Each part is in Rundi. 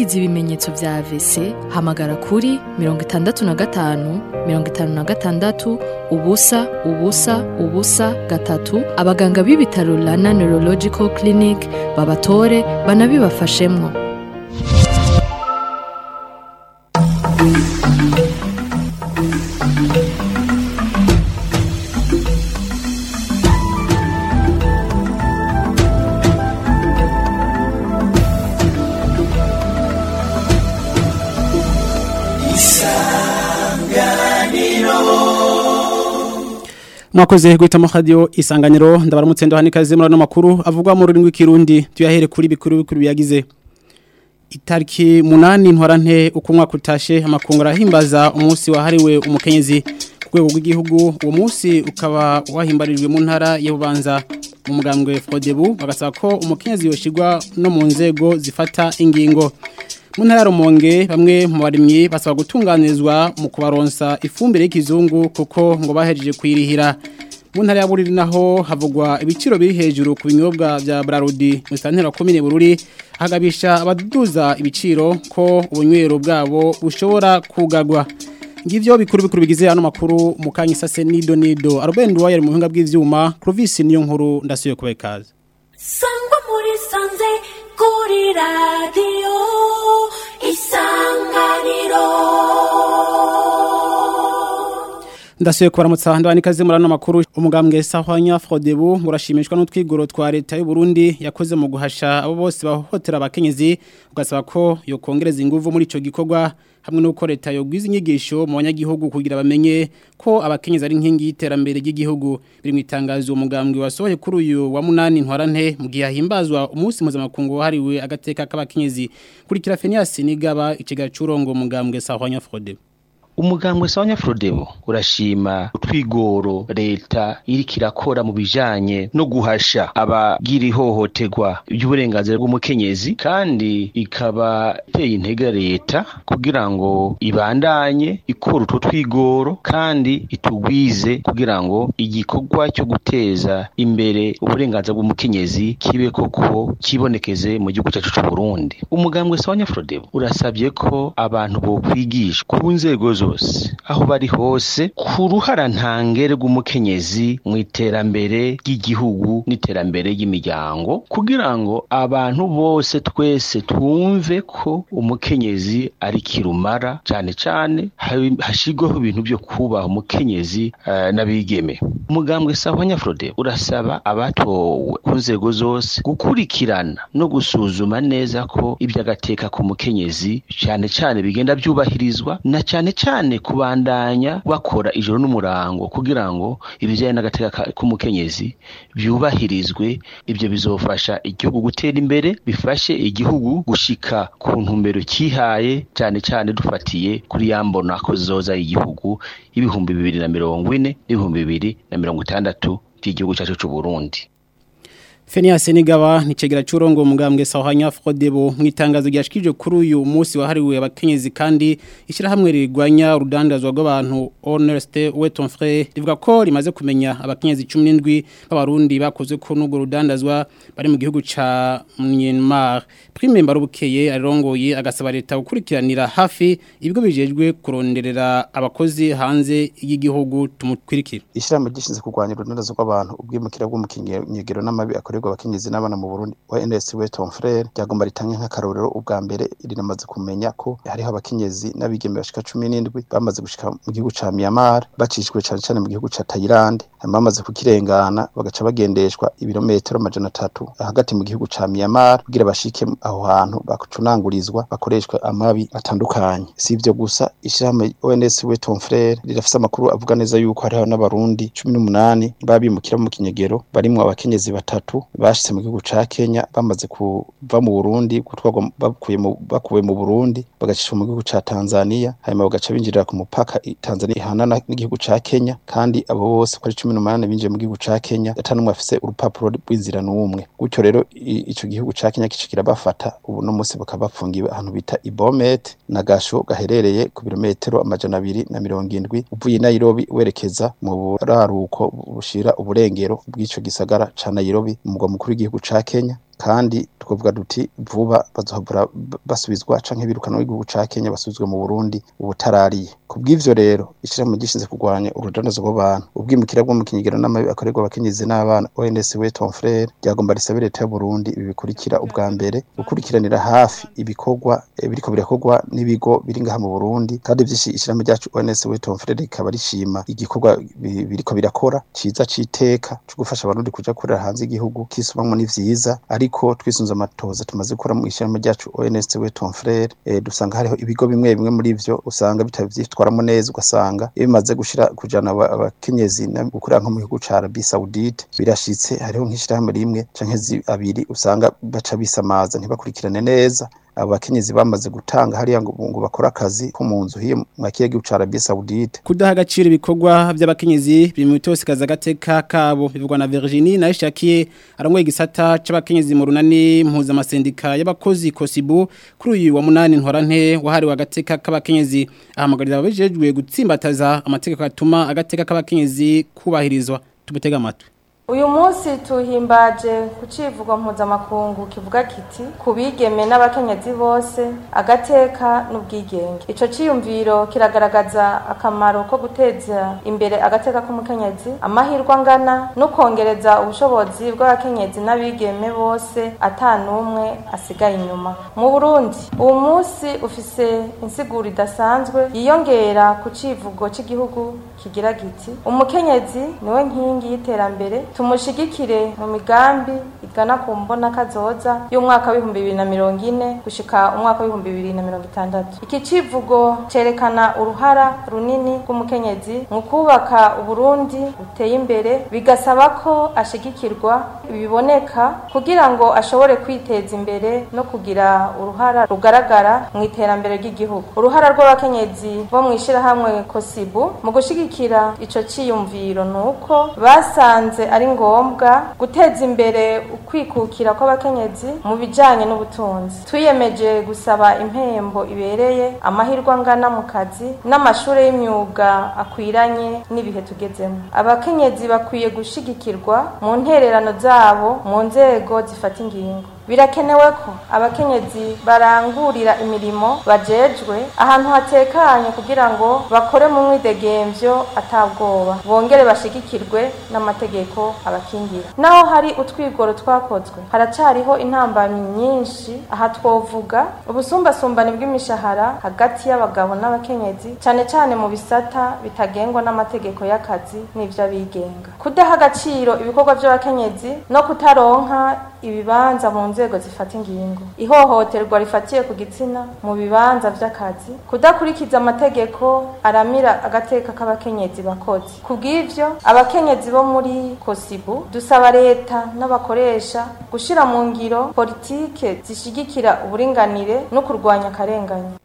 wagize ibimenyetso vya AVC hamagara kuri mirongo itandatu na gatanu mirongo itanu na gatandatu ubusa ubusa ubusa gatatu abaganga b'ibitaro Rana Neurological Clinic babatore banabibafashemwo mwakoze guhitamo radio isanganiro ndabaramutse ndo hanikaze muri ano makuru avugwa mu rurimi rw'ikirundi tuyahere kuri bikuru bikuru biyagize itariki munani ntwarante uko umwaka utashe amakungura ahimbaza umunsi wahariwe umukenyezi ku rwego rw'igihugu uwo munsi ukaba wahimbarijwe mu ntara y'ububanza mu mugambwe Frodebu bagasaba ko umukenyezi yoshirwa no mu nzego zifata ingingo mu ntara ya Rumonge bamwe mu barimyi basaba gutunganirizwa mu kubaronsa ifumbire y'ikizungu kuko ngo bahejeje kuyirihira mu ntara ya Bururi naho havugwa ibiciro biri hejuru ku binyobwa vya Brarudi mu santera komine Bururi hagabisha abaduza ibiciro ko ubunywero bwabo bushobora kugagwa ngivyo bikuru bikuru bigize ano makuru mukanyi sase nido nido Arben Duwaye mu buhinga bw'ivyuma Clovis niyo nkuru ndasuye kubekaza sangwa muri sanze kuri radiyo isanganiro ndasuye kubaramutsa ndabani kaze muri ano makuru umugambwe Sahwanya Frodebu murashimishwa n'utwigoro twa leta y'u Burundi yakoze mu guhasha abo bose bahohotera abakenyezi ugasaba ko yo kongereza inguvu muri ico gikorwa hamwe nuko leta yogwiza inyigisho mu banyagihugu kugira bamenye ko abakenyezi ari inkingi y'iterambere ry'igihugu biri mu itangazo umugambwe wasohoye kuri uyu wa munani ntwarante mu gihe himbazwa umunsi mpuzamakungu wahariwe agateka k'abakenyezi kurikira Fenias Nigaba ikiga curongo umugambwe Sahwanya Frodebu umugambwe sawanya Frodebo urashima utwigoro leta iriko irakora mu bijanye no guhasha abagira ihohoterwa ry'uburenganzira bw'umukenyezi kandi ikaba iteye intege leta kugira ngo ibandanye ikora utwo twigoro kandi itugwize kugira ngo igikorwa cyo guteza imbere uburenganzira bw'umukenyezi kibe koko kibonekeze mu gihugu cyacu cy'u Burundi umugambwe sawanya Frodebo urasabye ko abantu bo kwigishwa ku nzego zose aho bari hose ku ruhara ntangere rw'umukenyezi mu iterambere ry'igihugu n'iterambere ry'imiryango kugira ngo abantu bose twese twumve ko umukenyezi ari kirumara cyane cyane hashigwaho ibintu byo kubaha umukenyezi uh, n'abigeme umugambwe sahwanya Frode urasaba abatowe ku nzego zose gukurikirana no gusuzuma neza ko iby'agateka ku mukenyezi cyane cyane bigenda byubahirizwa na cyane cyane kubandanya bakora ijoro n'umurango kugira ngo ibijyanye n'agateka k'umukenyezi byubahirizwe ibyo bizofasha igihugu gutera imbere bifashe igihugu gushika ku ntumbero cyihaye cyane cyane dufatiye kuri ya mbona ko zoza igihugu y'ibihumbi bibiri na mirongo ine n'ibihumbi bibiri na mirongo itandatu by'igihugu cyacu cy'u Burundi Fenias Nigaba ni cegera curongo umugambwe Sahanya Frodebo mu itangazo ryashikije kuri uyu munsi wahariwe abakenyezi kandi ishira hamwe rigwanya urudandazwa rw'abantu Honesty Weton Frere rivuga ko rimaze kumenya abakenyezi 17 b'abarundi bakoze ko n'ubwo rudandazwa bari mu gihugu ca Myanmar Prime Mbarubukeye arongoye agasaba leta gukurikiranira hafi ibigo bijejwe kuronderera abakozi hanze y'igihugu tumukwirikira Ishiramo gishinze kurwanya urudandazwa rw'abantu ubwimukira bw'umukinyegero n'amabi akorerwa abakenyezi n'abana mu Burundi wa NS Weton Frere ryagomba ritange nk'akarorero ubwa mbere rinamaze kumenya ko hariho abakenyezi n'abigeme bashika 17 bamaze gushika mu gihugu ca Myanmar bacishwe cyane cyane mu gihugu ca Thailand bamaze kukirengana bagaca bagendeshwa ibirometero amajana atatu hagati mu gihugu ca Myanmar kugira bashike aho hantu bakucunangurizwa bakoreshwa amabi atandukanye si ivyo gusa ishirahamwe ONS Weton Frere rirafise amakuru avuga neza yuko hariho n'abarundi 18 babimukira mu kinyegero barimwo abakenyezi batatu bashitse mu gihugu ca Kenya bamaze kuva mu Burundi gutwarwa bakuye mu bakuwe mu Burundi bagacishwa mu gihugu ca Tanzania hanyuma bagaca binjirira ku mupaka Tanzania ihanana n'igihugu ca Kenya kandi abo bose ko ari 18 binjiye mu gihugu ca Kenya atanumwe afise urupapuro rw'inzira n'umwe gutyo rero ico gihugu ca Kenya kicikira bafata ubu no musi bakaba bafungiwe ahantu bita Ibomet na Gasho gaherereye ku birometero amajana abiri na mirongo indwi uvuye Nairobi werekeza mu buraruko bushira uburengero bw'ico gisagara ca Nairobi umugwa mukuru w'igihugu ca Kenya kandi twavuga duti vuba bazohora basubizwa canke birukana w'igihugu ca Kenya basubizwe mu Burundi ubutarariye kubw'ivyo rero ishirahamwe gishinzwe kurwanya urudandazo rw'abantu ubwimukira bwo mu kinyigero n'amabi akorerwa abakenyezi n'abana ONS we ton frère ryagomba risabe leta y'u Burundi ibi bikurikira ubwa mbere gukurikiranira hafi ibikorwa eh, biriko birakorwa n'ibigo biri ngaha mu Burundi kandi vyishi ishirahamwe ryacu ONS we ton frère rikaba rishima igikorwa bi- biriko birakora ciza citeka cyo gufasha abarundi kuja kurera hanze igihugu kisubamwo ni vyiza ariko twisunze amatoza tumaze gukora mu ishirahamwe ryacu ONS we ton frère eh, dusanga hariho ibigo bimwe bimwe muri ivyo usanga bitavyitwaramo neza ugasanga iyo bimaze gushira kujana aba- abakenyezi na- gukorera nko mu gihugu ca Arabie Saoudite birashitse hariho nk'ishirahamwe rimwe canke zi- abiri usanga baca bisamaza ntibakurikirane neza abo bakenyezi bamaze gutanga hariya ngo ngo bakore akazi ko mu nzu hiyo mu kiyaga gihugu ca Arabie Saoudite kudaha agaciro ibikorwa by'abakenyezi biri mu bitosikaza agateka kabo bivugwa na Virginie na Ishakiye arangoye igisata c'abakenyezi mu runani mpuzamasendika y'abakozi Kosibu kuri uyu wa munani ntwarante wahariwe agateka k'abakenyezi ahamagarira ababijejwe gutsimbataza amategeko atuma agateka k'abakenyezi kubahirizwa tumutega amatwi uyu munsi tuhimbaje ku civugo mpuzamakungu kivuga kiti ku bigeme n'abakenyezi bose agateka n'ubwigenge ico ciyumviro kiragaragaza akamaro ko guteza imbere agateka k'umukenyezi amahirwe angana no kongereza ubushobozi bw'abakenyezi n'abigeme bose ata n'umwe asigaye inyuma mu burundi uwo munsi ufise insiguro idasanzwe yiyongera ku civugo c'igihugu kigira giti umukenyezi niwe nkingi y'iterambere tumushigikire mu migambi igana ku mbona kazoza y'umwaka w'ibihumbi bibiri na mirongo ine gushika umwaka w'ibihumbi bibiri na mirongo itandatu iki civugo cerekana uruhara runini rw'umukenyezi mu kubaka uburundi buteye imbere bigasaba ko ashigikirwa biboneka kugira ngo ashobore kwiteza imbere no kugira uruhara rugaragara mu iterambere ry'igihugu uruhara rw'abakenyezi bo mu ishirahamwe kosibu mu gushigikira ico ciyumviro nuko basanze ari ngombwa guteza imbere ukwikukira kw'abakenyezi mu bijanye n'ubutunzi twiyemeje gusaba impembo ibereye amahirwe angana mu kazi n'amashure y'imyuga akwiranye n'ibihe tugezemo abakenyezi bakwiye gushigikirwa mu ntererano zabo mu nzego zifata ingingo birakenewe ko abakenyezi barangurira imirimo bajejwe ahantu hatekanye kugira ngo bakore mu mwidegemvyo atabwoba bongere bashigikirwe n'amategeko abakingira naho hari utwigoro twakozwe haracariho intambamyi nyinshi aha twovuga ubusumbasumbane bw'imishahara hagati y'abagabo n'abakenyezi cane cane mu bisata bitagengwa n'amategeko y'akazi n'ivy'abigenga kudaha agaciro ibikorwa vy'abakenyezi no kutaronka ibibanza mu nzego zifata ingingo ihohoterwa rifatiye ku gitsina mu bibanza vy'akazi kudakurikiza amategeko aramira agateka k'abakenyezi bakozi kubw'ivyo abakenyezi bo muri kosibu dusaba leta n'abakoresha gushira mu ngiro politike zishigikira uburinganire no kurwanya akarengane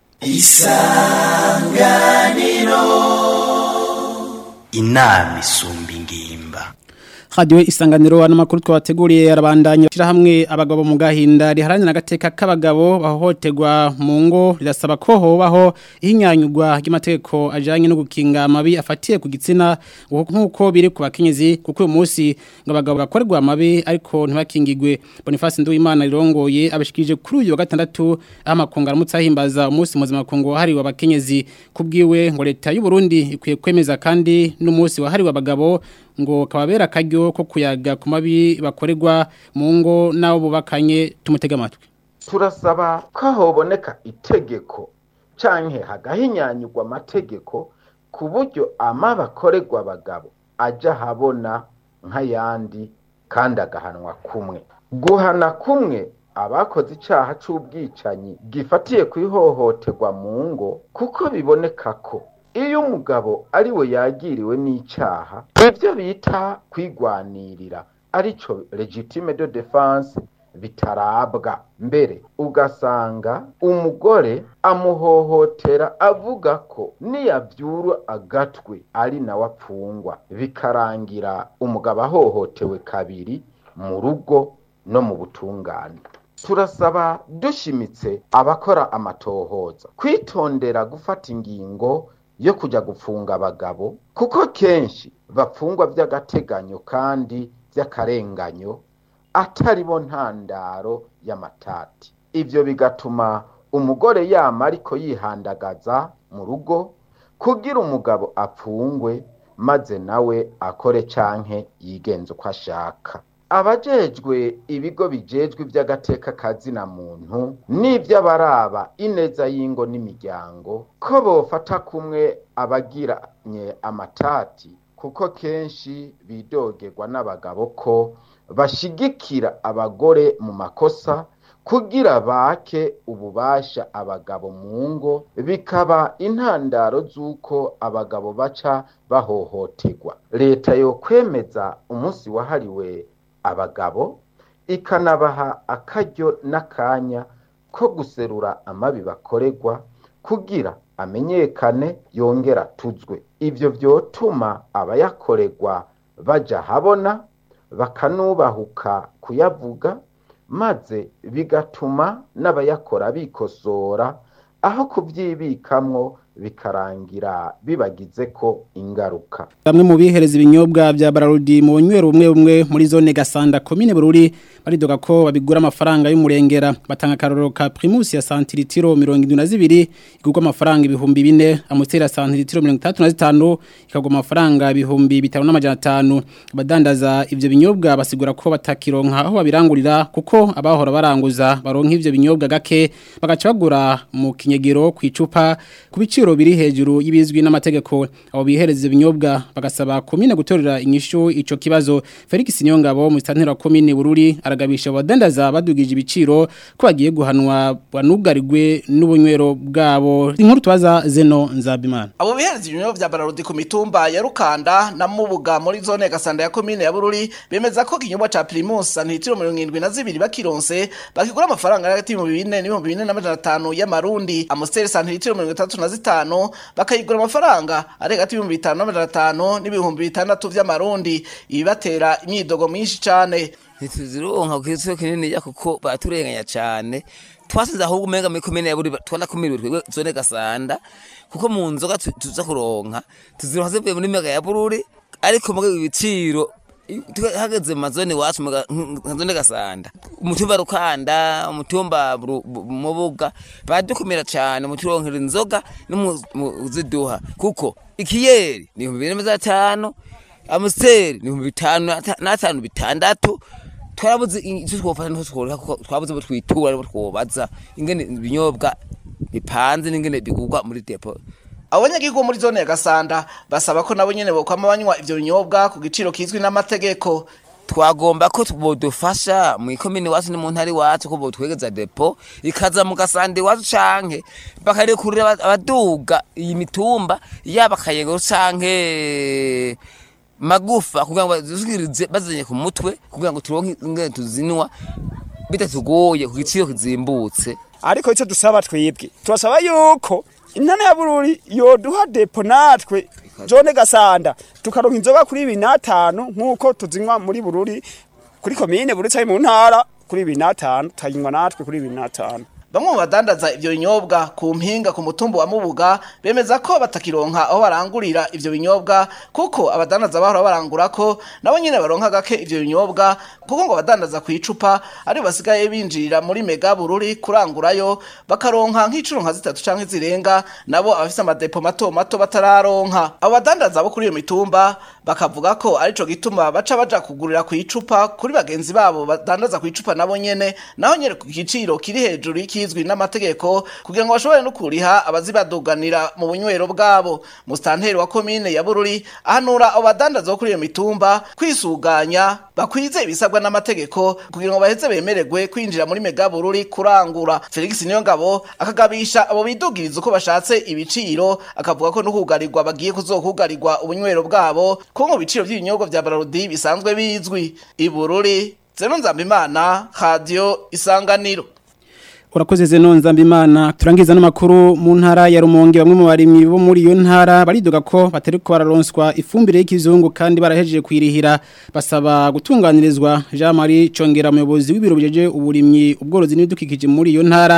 inama isumba ingimba Radio isanganiro ano makuru twabateguriye arabandanya shira hamwe abagabo mu gahinda riharanira agateka k'abagabo bahohoterwa mu ngo rirasaba ko hobaho ihinyanyugwa ry'amategeko ajanye no gukinga amabi afatiye ku gitsina nkuko biri ku bakenyezi kuko uyu munsi ngo abagabo bakorerwa amabi ariko ntibakingigwe Boniface Nduwimana rirongoye abashikije kuri uyu wa gatandatu aho amakungu aramutse ahimbaza umunsi mpuzamakungu wahariwe abakenyezi kubwiwe ngo leta y'u Burundi ikwiye kwemeza kandi n'umunsi wahariwe abagabo ngo kababera akaryo ko kuyaga ku mabi bakorerwa mu ngo n'abo bubakanye tumutega amatwi turasaba ko hoboneka itegeko canke hagahinyanyurwa amategeko ku buryo amaba akorerwa abagabo aja habona nk'ayandi kandi agahanwa kumwe guhana kumwe abakoze icaha c'ubwicanyi gifatiye ku ihohoterwa mu ngo kuko biboneka ko iyo umugabo ari we yagiriwe n'icaha ibyo bita kwigwanirira arico legitime de defense bitarabwa mbere ugasanga umugore amuhohotera avuga ko niyavyura agatwe ari nawe apfungwa bikarangira umugabo ahohotewe kabiri mu rugo no mu butungane turasaba dushimitse abakora amatohoza kwitondera gufata ingingo yo kujya gupfunga abagabo kuko kenshi bapfungwa by'agateganyo kandi by'akarenganyo atari bo ntandaro y'amatati ivyo bigatuma umugore yama ariko yihandagaza mu rugo kugira umugabo apfungwe maze nawe akore canke yigenza uko ashaka abajejwe ibigo bijejwe ivy'agateka kazina muntu n'ivy'abaraba ineza y'ingo n'imiryango ko bofata kumwe abagiranye amatati kuko kenshi bidogerwa n'abagabo ko bashigikira abagore mu makosa kugira bake ububasha abagabo mu ngo bikaba intandaro z'uko abagabo baca bahohoterwa leta yo kwemeza umunsi wahariwe abagabo ikanabaha akaryo n'akanya ko guserura amabi bakorerwa kugira amenyekane yongera atuzwe ivyo vyotuma abayakorerwa baja habona bakanubahuka kuyavuga maze bigatuma n'abayakora bikosora aho kubyibikamwo bikarangira bibagize ko ingaruka bamwe mu bihereza ibinyobwa bya bararudi mu bunywero bumwe bumwe muri zone gasanda komine bururi baridoga ko babigura amafaranga y'umurengera batanga akarorero ka primus ya santiritiro mirongo indwi na zibiri igurwa amafaranga ibihumbi bine amutera santiritiro mirongo itandatu na zitanu ikagwa amafaranga ibihumbi bitanu n'amajana atanu abadandaza ivyo binyobwa basigura ko batakironka aho babirangurira kuko abahora baranguza baronka ivyo binyobwa gake bagaca bagura mu kinyegero ku icupa ku biciro biri hejuru y'ibizwi n'amategeko abo bihereza ibinyobwa bagasaba komine gutorera inyishu ico kibazo Felix Nyongabo mu santera komine Bururi aragabisha abadandaza badugije ibiciro ko bagiye guhanwa banugarirwe n'ubunywero bwabo inkuru twaza Zeno Nzabimana abo bihereza ibinyobwa vya bararudi ku mitumba ya Rukanda na Mubuga muri zone Gasanda ya komine ya Bururi bemeza ko kinyobwa ca Primus sanitiro 72 bakironse bakigura amafaranga hagati mu 4 n'ibihumbi 4 y'amarundi Amstel sanitiro 35 bakayigura amafaranga ari hagati y'ibihumbi bitanu n'amajana atanu n'ibihumbi bitandatu vy'amarundi ibibatera imyidogo myinshi cane ntituzironka ku giciro kinini ya kuko baturenganya cane twasize ahubwo umenga muri komine ya buri twanakumiriwe twebwe zone gasanda kuko mu nzoga tu- tuza kuronka tuzironka zivuye muri mega ya bururi ariko muga ibiciro i- tuka- hageze mu mazone iwacu mu ga- nka zone gasanda umutumba rukanda umutumba Ru- Bu- mubuga badukumira cane muturonkera inzoga n'umuziduha kuko ikiyeri ni ibihumbi bibiri n'amajana atanu amusiteri ni ibihumbi bitanu n'ata- n'atanu bitandatu twarabuze icyo twofata n'icyo tworoha kuko twabuze abo twitura abo twobaza ingene ibinyobwa bipanze n'ingene bigurwa muri depo abanyagihugu muri zone ya Gasanda basaba ko nabo nyene bokwama banywa ivyo binyobwa ku giciro kizwi n'amategeko twagomba ko bodufasha mu ikomini iwacu ni mu ntara iwacu ko botwegeza depo ikaza mu gasanda iwacu canke bakarekurira aba- abaduga iyi mitumba yaba akayego canke magufa kugira ngo bazishikirize bazanye ku mutwe kugira ngo turonke ingene tuzinwa bitatugoye ku giciro kizimbutse ariko icyo dusaba twebwe turasaba yuko intana ya bururi yoduha depo natwe jone gasanda tukaronka inzoga kuri ibiri n'atanu nk'uko tuzinywa muri bururi kuri komine bururi cyangwa mu ntara kuri ibiri n'atanu tukayinywa natwe kuri ibiri n'atanu bamwe mu badandaza ivyo binyobwa ku mpinga ku mutumba wa Mubuga bemeza ko batakironka aho barangurira ivyo binyobwa kuko abadandaza bahora barangura ko nabo nyene baronka gake ivyo binyobwa kuko ngo abadandaza ku icupa ari basigaye binjirira muri mega bururi kurangurayo bakaronka nk'icuro nka zitatu canke zirenga nabo abafise amadepo mato mato batararonka abo badandaza bo kuri iyo mitumba bakavuga ko arico gituma baca baja kugurira ku icupa kuri bagenzi babo badandaza ku icupa nabo nyene naho nyene ku giciro kiri hejuru y'ikizwi n'amategeko kugira ngo bashobore no kuriha abazibaduganira mu bunywero bwabo mustanteri wa komine ya Bururi ahanura abo badandaza bo kuri iyo mitumba kwisuganya bakwize ibisabwa n'amategeko kugira ngo baheze bemererwe kwinjira muri mega Bururi kurangura Felix Niyongabo akagabisha abo bidugiriza uko bashatse ibiciro akavuga ko no kugarirwa bagiye kuzokugarirwa ubunywero bwabo ko mu biciro by'ibinyobwa vya Bararudi bisanzwe bizwi ibururi Zeno Nzambimana Radio Isanganiro Urakoze zeno nzambimana turangiza n'amakuru mu ntara ya Rumonge bamwe mu barimyi bo muri iyo ntara baridoga ko batari ko bararonswa ifumbire y'ikizungu kandi barahejeje kwirihira basaba gutunganirizwa Jean Marie Congera umuyobozi w'ibiro bijeje uburimyi ubworozi n'ibidukikije muri iyo ntara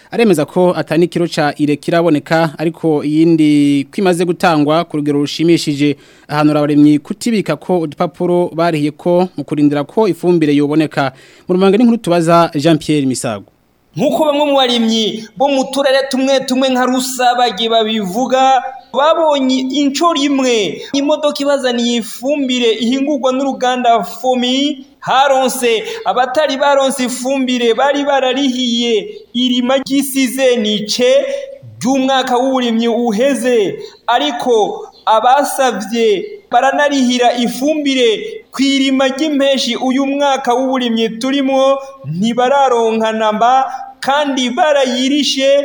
aremeza ko atani kiro ca ire kiraboneka ariko iyindi kwimaze gutangwa ku rugero rushimishije ahantu abaremyi kutibika ko udupapuro barihiye ko mu kurindira ko ifumbire yoboneka mu rumanga n'inkuru tubaza Jean Pierre Misago nk'uko bamwe mu barimyi bo mu turere tumwe tumwe nka rusabage babivuga babonye inshuro imwe imodoka ibazaniye ifumbire ihingurwa n'uruganda fomi haronse abatari baronse ifumbire bari bararihiye irima ry'isizenice ry'umwaka w'uburimyi uheze ariko abasabye baranarihira ifumbire ku irima ry'impeshi uyu mwaka w'uburimyi turimo ntibararonka namba kandi barayirishe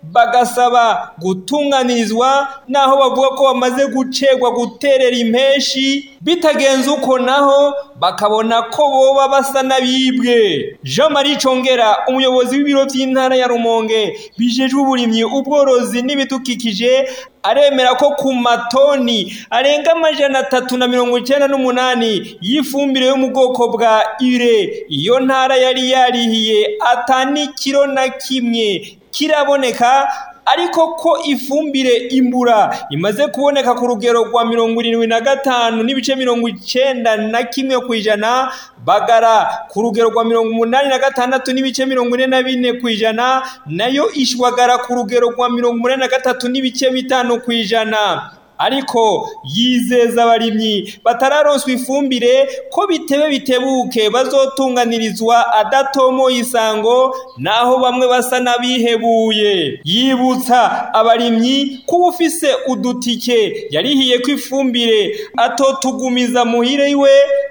bagasaba gutunganirizwa naho bavuga ko bamaze gucegwa guterera impeshi bitagenze uko naho bakabona ko boba basa n'abibwe jean marie congera umuyobozi w'ibiro by'intara ya rumonge bijejwe uburimyi ubworozi n'ibidukikije aremera ko ku matoni arenga amajana atatu na mirongo icyenda n'umunani y'ifumbire yo mu bwoko bwa ire iyo ntara yari yarihiye atani kiro na kimwe kiraboneka ariko ko ifumbire imbura imaze kuboneka ku rugero rwa mirongo irindwi na gatanu n'ibice mirongo icyenda na kimwe ku ijana bagara ku rugero rwa mirongo umunani na gatandatu n'ibice mirongo ine na bine ku ijana nayo ishwagara ku rugero rwa mirongo umunani na gatatu n'ibice bitanu ku ijana ariko yizeza abarimyi batararonswa ifumbire ko bitebe bitebuke bazotunganirizwa adatomo isango naho bamwe basa n'abihebuye yibutsa abarimyi ko ufise udutike yarihiye ko ifumbire atotugumiza muhire iwe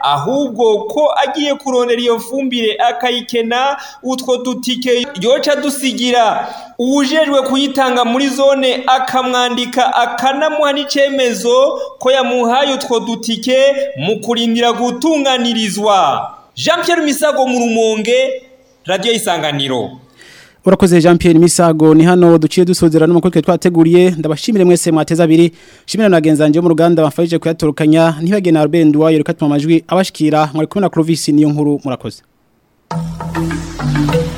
ahubwo ko agiye kurondera iyo fumbire akayikena utwo dutike yoca dusigira uwujejwe kuyitanga muri zone akamwandika akanamuha n'icemezo ko yamuhaye utwo dutike mu kurindira gutunganirizwa jean Pierre misago mu rumonge radiyo y'isanganiro Urakoze Jean Pierre Misago ni hano duciye dusozera n'umukurike twateguriye ndabashimire mwese mwateza abiri shimira na genzanje mu ruganda bafashije kuyatorukanya ntibagena Albert Ndwayo reka tuma amajwi abashikira mwari kumwe na Clovis niyo nkuru murakoze